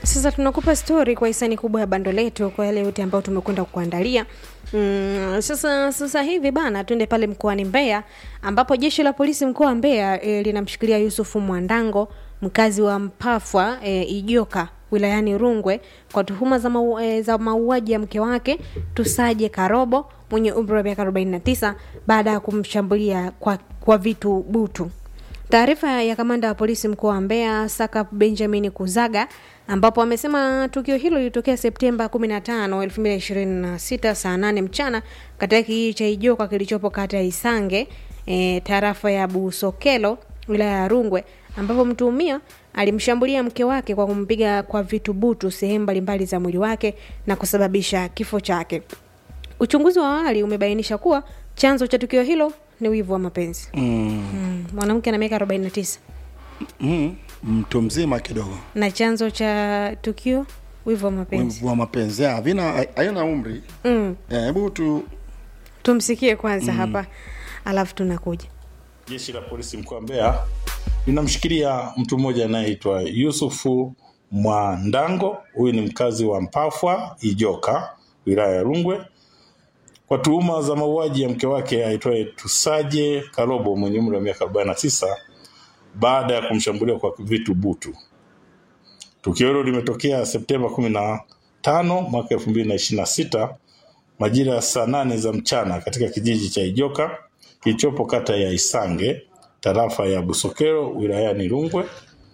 Sasa tunakupa stori kwa hisani kubwa ya bando letu kwa yale yote ambayo tumekwenda kuandalia. Mm, sasa sasa hivi bana, tuende pale mkoani Mbeya ambapo jeshi la polisi mkoa wa Mbeya e, linamshikilia Yusufu Mwandango mkazi wa Mpafwa e, Ijoka wilayani Rungwe kwa tuhuma za, mau, e, za mauaji ya mke wake Tusaje Karobo mwenye umri wa miaka 49 baada ya kumshambulia kwa, kwa vitu butu. Taarifa ya kamanda wa polisi mkoa wa Mbeya Saka Benjamin Kuzaga ambapo amesema tukio hilo lilitokea Septemba 15, 2026 saa 8 mchana katika kijiji cha Ijoka kilichopo kata ya Isange e, tarafa ya Busokelo wilaya ya Rungwe ambapo mtuhumiwa alimshambulia mke wake kwa kumpiga kwa vitu butu sehemu mbalimbali za mwili wake na kusababisha kifo chake. Uchunguzi wa awali umebainisha kuwa chanzo cha tukio hilo ni wivu wa mapenzi. Mm, mwanamke ana miaka 49 mm, mtu mzima kidogo na chanzo cha tukio wivu wa mapenzi. wa mapenzi ya, havina hayana umri Mm, Eh, hebu tu tumsikie kwanza hapa alafu tunakuja. Jeshi la polisi mkoa wa Mbeya linamshikilia mtu mmoja anayeitwa Yusufu Mwandango. Huyu ni mkazi wa Mpafwa Ijoka, wilaya ya Rungwe, kwa tuhuma za mauaji ya mke wake aitwaye Tusaje Karobo mwenye umri wa miaka 49 baada ya kumshambulia kwa vitu butu. Tukio hilo limetokea Septemba 15 mwaka 2026 majira ya saa nane za mchana katika kijiji cha Ijoka kilichopo kata ya Isange tarafa ya Busokero wilayani Rungwe,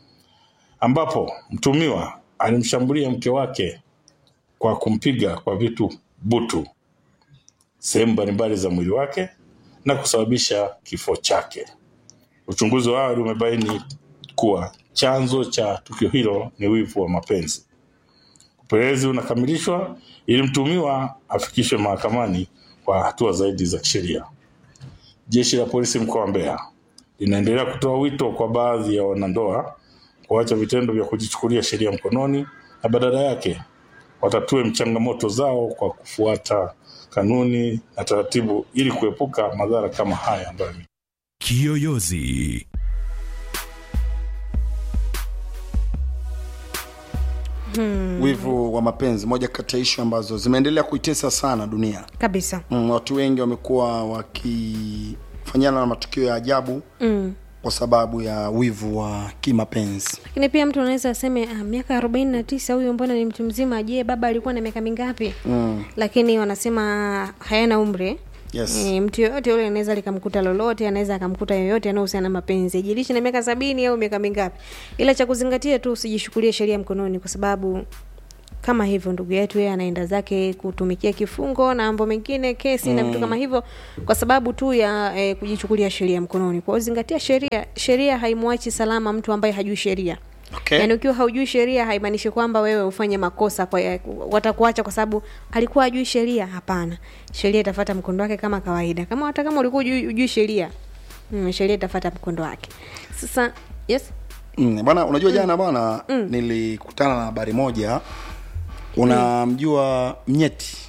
ambapo mtumiwa alimshambulia mke wake kwa kumpiga kwa vitu butu sehemu mbalimbali za mwili wake na kusababisha kifo chake. Uchunguzi wa awali umebaini kuwa chanzo cha tukio hilo ni wivu wa mapenzi. Upelelezi unakamilishwa ili mtumiwa afikishwe mahakamani kwa hatua zaidi za kisheria. Jeshi la polisi mkoa wa Mbeya linaendelea kutoa wito kwa baadhi ya wanandoa kuacha vitendo vya kujichukulia sheria mkononi na badala yake watatue changamoto zao kwa kufuata kanuni na taratibu ili kuepuka madhara kama haya ambayo Kiyoyozi. wivu wa mapenzi moja kati ya ishu ambazo zimeendelea kuitesa sana dunia Kabisa. mm, watu wengi wamekuwa wakifanyana na matukio ya ajabu Mm. kwa sababu ya wivu wa kimapenzi Lakini pia mtu anaweza aseme ah, miaka 49 huyu mbona ni mtu mzima? Je, baba alikuwa na miaka mingapi? mm. Lakini wanasema hayana umri. yes. E, mtu yoyote yule anaweza likamkuta lolote, anaweza akamkuta yoyote anayohusiana na mapenzi, ijilishi na miaka sabini au miaka mingapi. Ila cha kuzingatia tu usijishukulie sheria mkononi, kwa sababu kama hivyo ndugu yetu yeye anaenda zake kutumikia kifungo na mambo mengine kesi na vitu kama hivyo kwa sababu tu ya e, kujichukulia sheria mkononi. Kwa hiyo zingatia sheria. Sheria haimwachi salama mtu ambaye hajui sheria. okay. Yaani ukiwa haujui sheria haimaanishi kwamba wewe ufanye makosa kwa watakuacha kwa sababu alikuwa hajui sheria. Hapana, sheria itafuata mkondo wake kama kawaida. Kama hata kama ulikuwa hujui, hujui sheria mm, sheria itafuata mkondo wake. Sasa yes, Mm, bwana unajua jana bwana nilikutana na habari moja unamjua mnyeti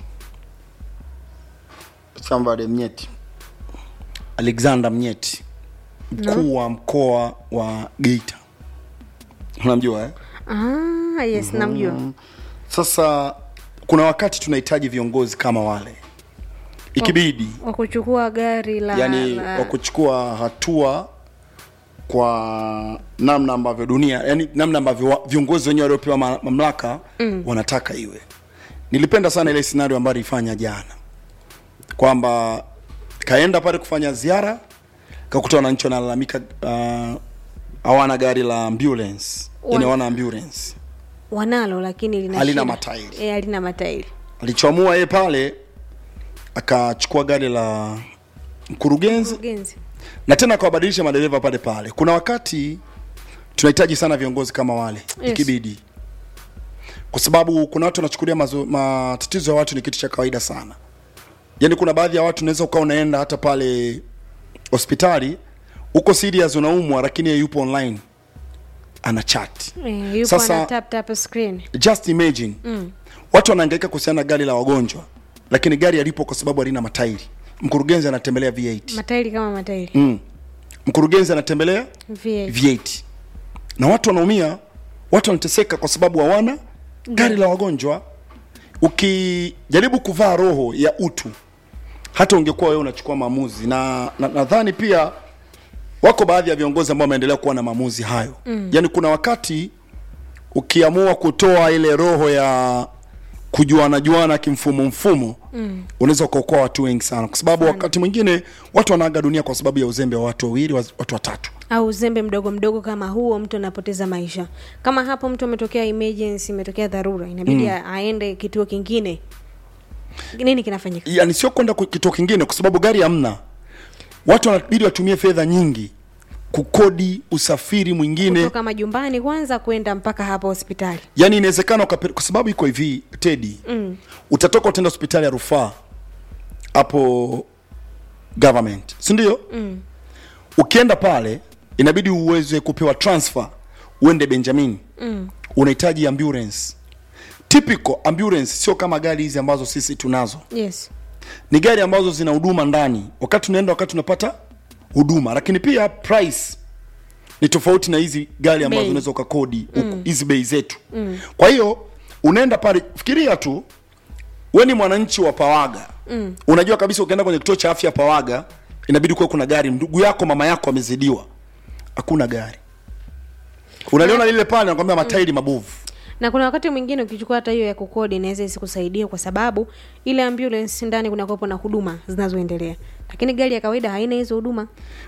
somebody mnyeti alexander mnyeti mkuu wa mkoa wa geita unamjua eh? ah, yes namjua. sasa kuna wakati tunahitaji viongozi kama wale ikibidi Wa kuchukua gari la, yani la wa kuchukua hatua kwa namna ambavyo dunia yani namna ambavyo wa- viongozi wenyewe waliopewa ma- mamlaka mm. wanataka iwe nilipenda sana ile scenario ambayo alifanya jana kwamba kaenda pale kufanya ziara kakuta wananchi wanalalamika uh, hawana gari la ambulance yani Wana- hawana ambulance wanalo lakini lina Halina shida. matairi. Eh, halina matairi. alichoamua yeye pale akachukua gari la mkurugenzi Mkurugenzi. na tena akawabadilisha madereva pale pale. Kuna wakati tunahitaji sana viongozi kama wale Yes. ikibidi, kwa sababu kuna watu wanachukulia mazo- matatizo ya watu ni kitu cha kawaida sana. Yaani kuna baadhi ya watu unaweza ukawa unaenda hata pale hospitali uko serious unaumwa, lakini yeye yupo online ana chat. Eh, yupo Sasa- ana tap tap screen. Just imagine mm. watu wanahangaika kuhusiana na gari la wagonjwa, lakini gari alipo kwa sababu halina matairi. Mkurugenzi anatembelea V8 Matairi kama matairi. mm. mkurugenzi anatembelea V8. V8 na watu wanaumia, watu wanateseka kwa sababu hawana gari la wagonjwa ukijaribu kuvaa roho ya utu hata ungekuwa wewe unachukua maamuzi na na- nadhani pia wako baadhi ya viongozi ambao wameendelea kuwa na maamuzi hayo mm. yaani kuna wakati ukiamua kutoa ile roho ya kujuana juana kimfumo mfumo mm. unaweza ukaokoa watu wengi sana kwa sababu wakati mwingine watu wanaaga dunia kwa sababu ya uzembe wa watu wawili wa- watu watatu au uzembe mdogo mdogo kama huo mtu anapoteza maisha kama hapo mtu ametokea emergency imetokea dharura inabidi mm. aende kituo kingine nini kinafanyika yani sio kwenda ku- kituo kingine kwa sababu gari hamna watu wanabidi watumie fedha nyingi kukodi usafiri mwingine kutoka majumbani kwanza kwenda mpaka hapa hospitali yani inawezekana ukape- kwa sababu iko hivi tedi mm. utatoka utaenda hospitali ya rufaa hapo government si ndio mm. ukienda pale inabidi uweze kupewa transfer uende benjamin mm. unahitaji ambulance typical ambulance sio kama gari hizi ambazo sisi tunazo yes ni gari ambazo zina huduma ndani wakati unaenda wakati unapata huduma lakini pia price ni tofauti na hizi gari ambazo Bei. unaweza ukakodi huku, hizi bei zetu mm. kwa hiyo unaenda pale fikiria tu we ni mwananchi wa pawaga mm. unajua kabisa ukienda kwenye kituo cha afya pawaga inabidi kuwe kuna gari ndugu yako mama yako amezidiwa hakuna gari unaliona lile pale nakwambia matairi mabovu na kuna wakati mwingine ukichukua hata hiyo ya kukodi inaweza isikusaidia kwa sababu ile ambulance ndani kuna kuwepo na huduma zinazoendelea lakini gari ya kawaida haina hizo huduma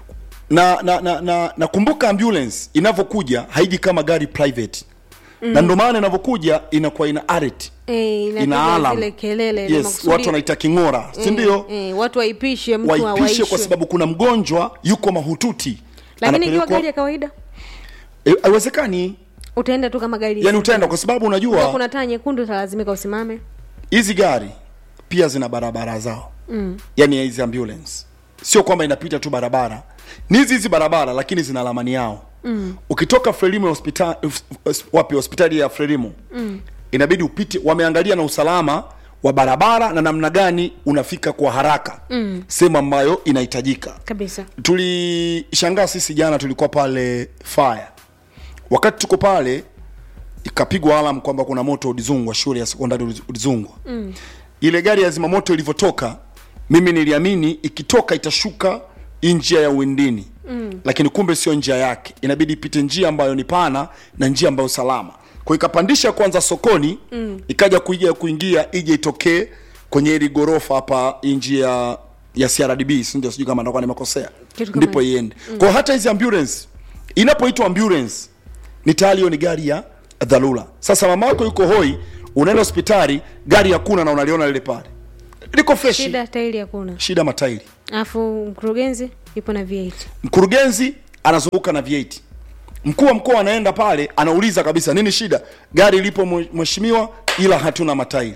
na na na, na, na kumbuka ambulance inavyokuja haiji kama gari private mm. na ndio maana inavyokuja inakuwa ina alert e, ina alarm zile kelele na yes, makusudi- watu wanaita king'ora si ndio e, watu waipishe mtu waipishe awaishwe. kwa sababu kuna mgonjwa yuko mahututi lakini ikiwa Anapelekwa- gari ya kawaida Eh, haiwezekani utaenda tu kama gari yani utaenda kwa sababu Ukiwa unajua kuna taa nyekundu utalazimika usimame hizi gari pia zina barabara zao mm. yani hizi ambulance sio kwamba inapita tu barabara ni hizi hizi barabara lakini zina lamani yao mm. ukitoka frelimo hospitali wapi hospitali ya frelimo mm. inabidi upite wameangalia na usalama wa barabara na namna gani unafika kwa haraka mm. sehemu ambayo inahitajika kabisa tulishangaa sisi jana tulikuwa pale fire wakati tuko pale ikapigwa alam kwamba kuna moto ulizungwa shule ya sekondari uliz- ulizungwa mm. ile gari ya zimamoto ilivyotoka mimi niliamini ikitoka itashuka hii njia ya uwindini mm. lakini kumbe sio njia yake inabidi ipite njia ambayo ni pana na njia ambayo salama kwa ikapandisha kwanza sokoni mm. ikaja kuija kuingia ije itokee kwenye hili gorofa hapa hii njia ya CRDB si ndio sijui kama ndakuwa nimekosea Kitu kama ndipo iende mm. kwa hata hizi ambulance inapoitwa ambulance ni tayari hiyo ni gari ya dharura sasa mama yako yuko hoi unaenda hospitali gari hakuna na unaliona lile pale liko freshi shida, shida tairi hakuna shida matairi alafu mkurugenzi ipo na V8 mkurugenzi anazunguka na V8 mkuu wa mkoa anaenda pale anauliza kabisa nini shida gari lipo mwe- mheshimiwa ila hatuna matairi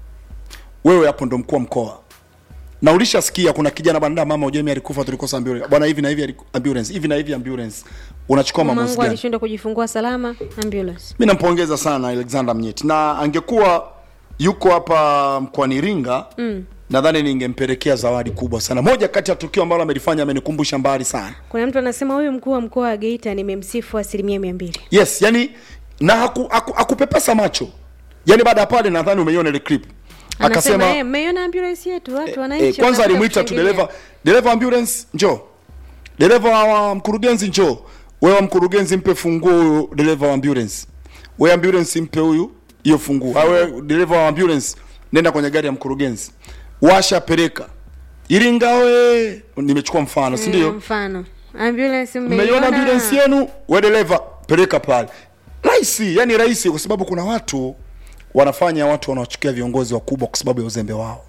wewe hapo ndo mkuu wa mkoa na ulishasikia kuna kijana banda mama ujemi alikufa tulikosa ambulance bwana hivi na hivi aliku- ambulance hivi na hivi ambulance unachukua maamuzi mamangu gani alishindwa kujifungua salama ambulance mi nampongeza sana alexander mnyeti na angekuwa yuko hapa mkoani iringa mm. nadhani ningempelekea zawadi kubwa sana moja kati ya tukio ambalo amelifanya amenikumbusha mbali sana kuna mtu anasema huyu mkuu wa mkoa wa geita nimemsifu asilimia mia mbili yes yani na haku, haku, hakupepesa macho yani baada ya pale nadhani umeiona ile clip anasema akasema "Eh, mmeiona ambulance yetu watu eh, wananchi kwanza wanakuja alimwita tu kushangilia." dereva dereva ambulance njoo dereva wa mkurugenzi njoo wewe mkurugenzi mpe funguo huyo dereva wa ambulance wewe ambulance mpe huyu hiyo funguo au wewe dereva wa ambulance nenda kwenye gari ya mkurugenzi washa peleka iringa we nimechukua mfano si Mm, ndio mfano ambulance mmeiona ambulance yenu we dereva peleka pale rahisi yani rahisi kwa sababu kuna watu wanafanya watu wanawachukia viongozi wakubwa kwa sababu ya uzembe wao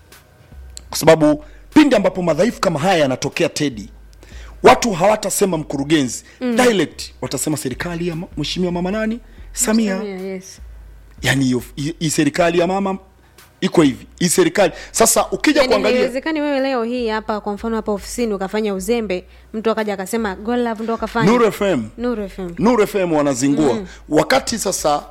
kwa sababu pindi ambapo madhaifu kama haya yanatokea tedi watu hawatasema mkurugenzi mm. direct watasema serikali ya ma- mheshimiwa mama nani samia Samia, yes. yani hiyo hii- hii serikali ya mama iko hivi hii serikali sasa ukija Yaani kuangalia haiwezekani wewe leo hii hapa kwa mfano hapa ofisini ukafanya uzembe mtu akaja akasema golove ndo akafanya Nuru FM Nuru FM Nuru FM wanazingua mm. wakati sasa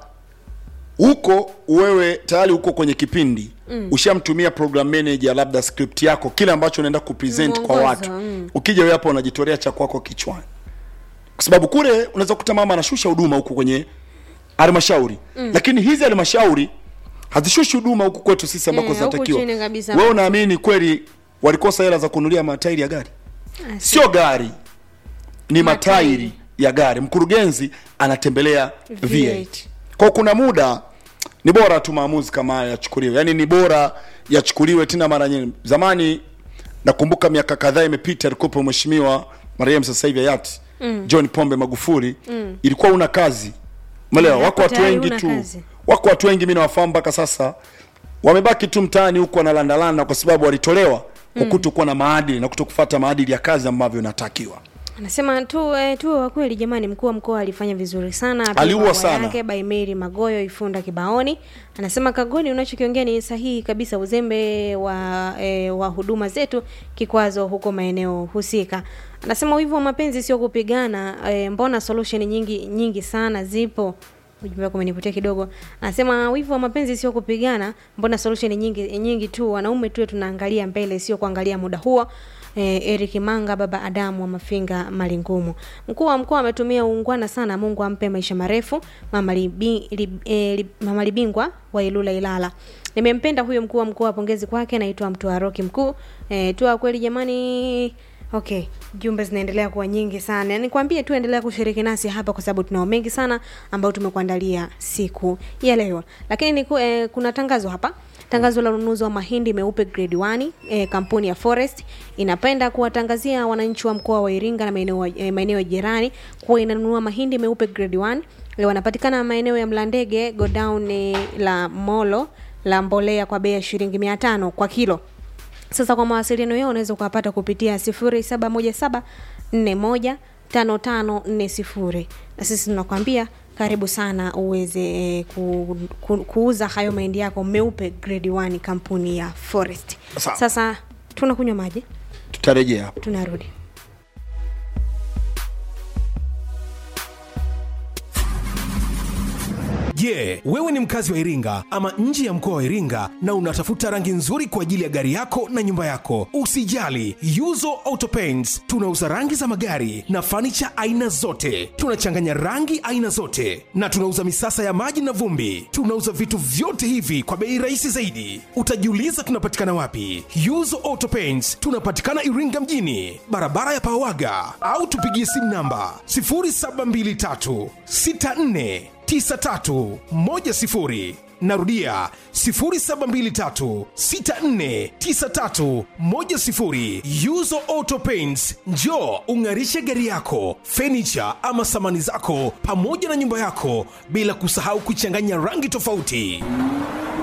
huko wewe tayari uko kwenye kipindi mm. ushamtumia program manager labda script yako kile ambacho unaenda kupresent kwa Mwongozo, watu mm. ukija wewe hapa unajitolea cha kwako kichwani kwa sababu kule unaweza kukuta mama anashusha huduma huku kwenye halmashauri mm. lakini hizi halmashauri hazishushi huduma huku kwetu sisi ambako Eh, huku zinatakiwa chini kabisa. wewe unaamini kweli walikosa hela za kununulia matairi ya gari sio gari ni Matairi. matairi ya gari mkurugenzi anatembelea V8. V8 kwa kuna muda ni bora tu maamuzi kama haya yachukuliwe yaani ni bora yachukuliwe tena mara nyingi zamani nakumbuka miaka kadhaa imepita alikuwepo mheshimiwa marehemu sasa hivi hayati mm. john pombe magufuli mm. ilikuwa una kazi melewa Mm, wako watu tayari wengi huna tu kazi. wako watu wengi mi nawafahamu mpaka sasa wamebaki tu mtaani huko wanalandalanda kwa sababu walitolewa kwa kutokuwa na maadili na kutokufuata maadili ya kazi ambavyo inatakiwa anasema tu eh, tuwe wa kweli jamani mkuu wa mkoa alifanya vizuri sana Apewe Aliua maua sana. yake by Mary magoyo ifunda kibaoni anasema kagoni unachokiongea ni sahihi kabisa uzembe wa eh, wa huduma zetu kikwazo huko maeneo husika anasema wivu wa mapenzi sio kupigana eh, mbona solution nyingi nyingi sana zipo ujumbe wako umenivutia kidogo anasema wivu wa mapenzi sio kupigana mbona solution nyingi nyingi tu wanaume tuwe tunaangalia mbele sio kuangalia muda huo eh, Eric Manga baba Adamu wa Mafinga Malingumu. Mkuu wa mkoa ametumia uungwana sana, Mungu ampe maisha marefu. Mama Libi, li, eh, li, Mama Libingwa wa Ilula Ilala. Nimempenda huyo mkuu wa mkoa, pongezi kwake. Naitwa Mtua Roki mkuu. Eh, tua kweli jamani. Okay, jumbe zinaendelea kuwa nyingi sana. Nikwambie tu endelea kushiriki nasi hapa kwa sababu tunao mengi sana ambayo tumekuandalia siku ya leo. Lakini ni, eh, kuna tangazo hapa tangazo la ununuzi wa mahindi meupe grade 1 eh, kampuni ya Forest inapenda kuwatangazia wananchi wa mkoa wa Iringa na maeneo eh, maeneo ya jirani kuwa inanunua mahindi meupe grade 1 eh, wanapatikana maeneo ya Mlandege godown eh, la Molo la mbolea kwa bei ya shilingi 500 kwa kilo sasa kwa mawasiliano yao unaweza ukawapata kupitia 0717 41 5540 na sisi tunakwambia karibu sana uweze eh, ku, ku, kuuza hayo mahindi yako meupe grade 1 kampuni ya Forest. Sawa. Sasa tunakunywa maji, tutarejea hapo tunarudi. Je, wewe ni mkazi wa Iringa ama nje ya mkoa wa Iringa na unatafuta rangi nzuri kwa ajili ya gari yako na nyumba yako? Usijali, Yuzo Auto Paints tunauza rangi za magari na fanicha aina zote. Tunachanganya rangi aina zote na tunauza misasa ya maji na vumbi. Tunauza vitu vyote hivi kwa bei rahisi zaidi. Utajiuliza tunapatikana wapi? Yuzo Auto Paints tunapatikana Iringa mjini, barabara ya Pawaga, au tupigie simu namba 0723 64 9310 narudia 0723649310 yuzo auto paints njo ung'arishe gari yako fenicha ama samani zako pamoja na nyumba yako bila kusahau kuchanganya rangi tofauti